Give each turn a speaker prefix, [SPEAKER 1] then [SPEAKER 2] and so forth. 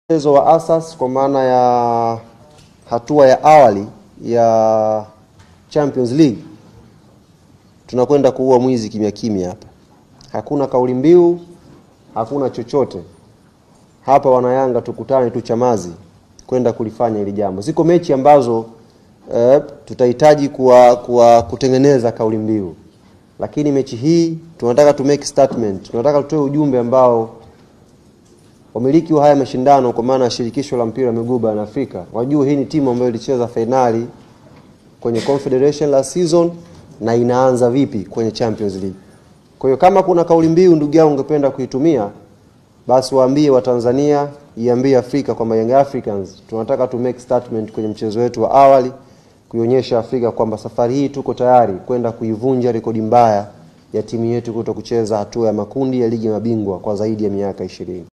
[SPEAKER 1] Mchezo wa Asas kwa maana ya hatua ya awali ya Champions League tunakwenda kuua mwizi kimya kimya hapa. Hakuna kauli mbiu, hakuna chochote hapa. Wanayanga tukutane tu Chamazi kwenda kulifanya hili jambo. Ziko mechi ambazo eh, tutahitaji kuwa, kuwa kutengeneza kauli mbiu, lakini mechi hii tunataka tu make statement, tunataka tutoe ujumbe ambao wamiliki wa haya mashindano kwa maana ya shirikisho la mpira wa miguu barani Afrika wajue hii ni timu ambayo ilicheza fainali kwenye Confederation last season na inaanza vipi kwenye Champions League. Kwa hiyo kama kuna kauli mbiu ndugu yangu ungependa kuitumia, basi waambie Watanzania, iambie Afrika kwamba Young Africans tunataka tu make statement kwenye mchezo wetu wa awali kuionyesha Afrika kwamba safari hii tuko tayari kwenda kuivunja rekodi mbaya ya timu yetu kuto kucheza hatua ya makundi ya ligi ya mabingwa kwa zaidi ya miaka ishirini.